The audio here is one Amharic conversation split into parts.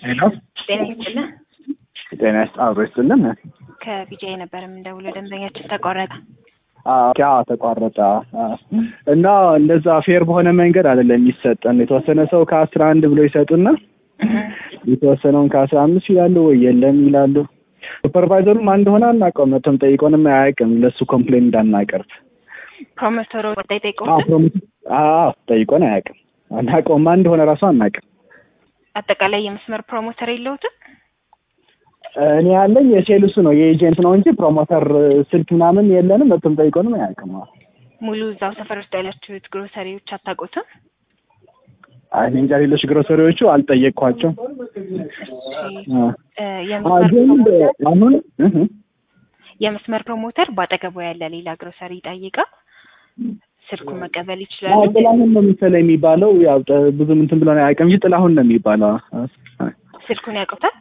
ሄሎ ጤና ይስጥልን። ጤና ይስጥ አብሮ ይስጥልን። ከቢጃይ ነበር የምንደውለው ደንበኛችን ተቋረጠ። ያ ተቋረጠ እና እንደዛ ፌር በሆነ መንገድ አይደለም የሚሰጠን። የተወሰነ ሰው ከአስራ አንድ ብሎ ይሰጡና የተወሰነውን ከአስራ አምስት ይላሉ ወይ የለም ይላሉ። ሱፐርቫይዘሩም አንድ ሆነ አናውቀውም። መቶም ጠይቆንም አያውቅም ለእሱ ኮምፕሌን እንዳናቀርብ ፕሮሞተሩ ወጣ ጠይቀው ጠይቆን አያውቅም። አናውቀውም። አንድ ሆነ ራሱ አናውቅም። አጠቃላይ የመስመር ፕሮሞተር የለውትም። እኔ ያለኝ የሴልሱ ነው የኤጀንት ነው እንጂ ፕሮሞተር ስልክ ምናምን የለንም። መቶም ጠይቆንም አያውቅም። ሙሉ እዛው ሰፈር ውስጥ ያላችሁት ግሮሰሪዎች አታውቁትም? አይ እኔ እንጃ ሌሎች ግሮሰሪዎቹ አልጠየቅኳቸው። አሁን የመስመር ፕሮሞተር በአጠገቡ ያለ ሌላ ግሮሰሪ ጠይቃ ስልኩን መቀበል ይችላሉ። ጥላሁን ነው መሰለኝ የሚባለው። ያው ብዙ እንትን ብሎ አያውቅም እንጂ ጥላሁን ነው የሚባለው። ስልኩን ያውቁታል?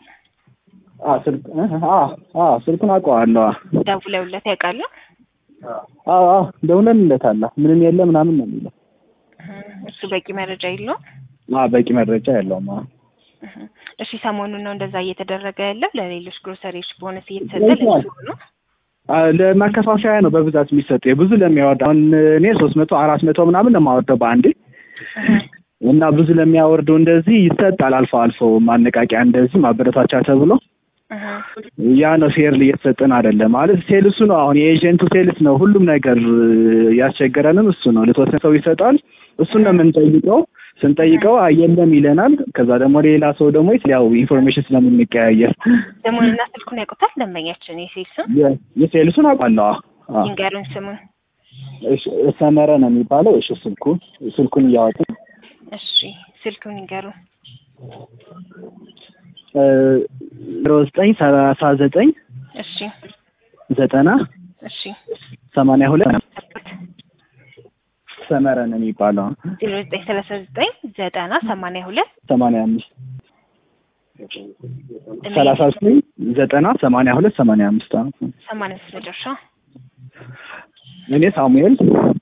ስልኩን አውቀዋለሁ። ደውለውለት ያውቃሉ? አዎ ደውለንለታል። ምንም የለ ምናምን ነው የሚለው። እሱ በቂ መረጃ የለውም። በቂ መረጃ የለውም። እሺ ሰሞኑን ነው እንደዛ እየተደረገ ያለው ለሌሎች ግሮሰሪዎች ቦነስ እየተሰጠ ለሱ ነው። ለማከፋፈያ ነው በብዛት የሚሰጠው የብዙ ለሚያወርድ አሁን እኔ ሶስት መቶ አራት መቶ ምናምን ነው የማወርደው በአንዴ እና ብዙ ለሚያወርደው እንደዚህ ይሰጣል። አልፎ አልፎ ማነቃቂያ እንደዚህ ማበረታቻ ተብሎ ያ ነው ፌርሊ እየተሰጠን አይደለም ማለት ሴልሱ ነው። አሁን የኤጀንቱ ሴልስ ነው ሁሉም ነገር ያስቸገረንም እሱ ነው። ለተወሰነ ሰው ይሰጣል። እሱን ነው የምንጠይቀው። ስንጠይቀው የለም ይለናል። ከዛ ደግሞ ሌላ ሰው ደግሞ ያው ኢንፎርሜሽን ስለምንቀያየር ስሙንና ስልኩን ያውቁታል ደንበኛችን። የሴልሱን የሴልሱን አውቃለሁ። ይንገሩን ስሙን። ሰመረ ነው የሚባለው። እሺ ስልኩ ስልኩን እያወጡ እሺ ስልኩን ይንገሩን። ዜሮ ዘጠኝ ሰላሳ ዘጠኝ እሺ ዘጠና እሺ ሰማንያ ሁለት ሰመረ ነው የሚባለው። ዜሮ ዘጠኝ ሰላሳ ዘጠኝ ዘጠና ሰማንያ ሁለት ሰማንያ አምስት ሰላሳ ዘጠኝ ዘጠና ሰማንያ ሁለት ሰማንያ አምስት ሰማንያ አምስት መጨረሻ። እኔ ሳሙኤል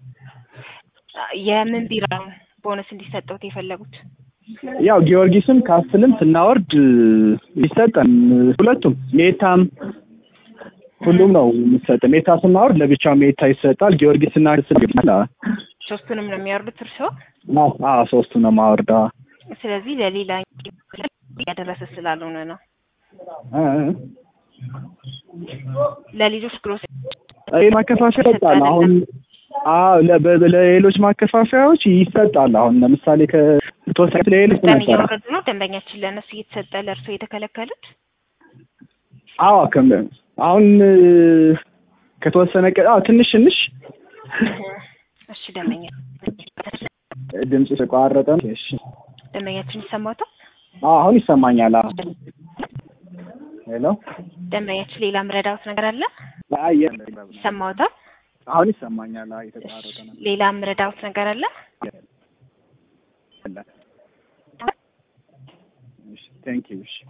የምን ቢራውን ቦነስ እንዲሰጠውት የፈለጉት? ያው ጊዮርጊስም ካስትልም ስናወርድ ይሰጠን ሁለቱም ሜታም ሁሉም ነው የሚሰጥ። ሜታ ስናወርድ ለብቻ ሜታ ይሰጣል። ጊዮርጊስ እና ሶስቱንም ነው የሚያወርዱት እርስዎ? አዎ ሶስቱ ነው ማወርዳ። ስለዚህ ለሌላ ያደረሰ ስላልሆነ ነው። ለሌሎች ግሮስ ማከፋፈያ ይሰጣል። አሁን ለሌሎች ማከፋፈያዎች ይሰጣል። አሁን ለምሳሌ ከተወሰነ ለሌሎች ቀን እያወረዱ ነው ደንበኛችን ለእነሱ እየተሰጠ ለእርስዎ የተከለከሉት? አዎ አሁን ከተወሰነ ቀ አዎ ትንሽ ትንሽ እሺ ደንበኛ ድምጽ ተቋረጠ። እሺ ደንበኛችን ይሰማዎታል? አዎ አሁን ይሰማኛል። ሄሎ ደንበኛችን ሌላ ምረዳውት ነገር አለ? አይ ይሰማዎታል? አሁን ይሰማኛል። አይ የተቋረጠ ነው። ሌላ ምረዳውት ነገር አለ? እሺ ቴንክ ዩ እሺ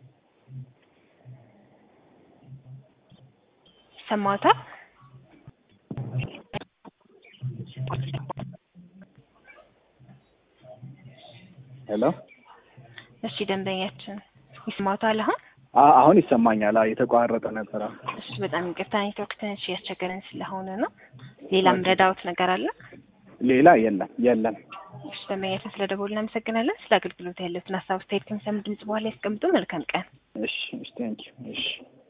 ይሰማዎታል? ሄሎ እሺ ደንበኛችን ይሰማዎታል አሁን? አሁን ይሰማኛል። አይ የተቋረጠ ነበር። እሺ በጣም ይቅርታ ኔትወርክ ትንሽ ያስቸገረን ስለሆነ ነው። ሌላ ምረዳውት ነገር አለ? ሌላ የለም የለም። እሺ ደንበኛችን ስለ ደወሉ እናመሰግናለን። ስለ አገልግሎት ያለትን ሀሳብ አስተያየት ከሚሰሙ ድምጽ በኋላ ያስቀምጡ። መልካም ቀን። እሺ ቴንክ ዩ እሺ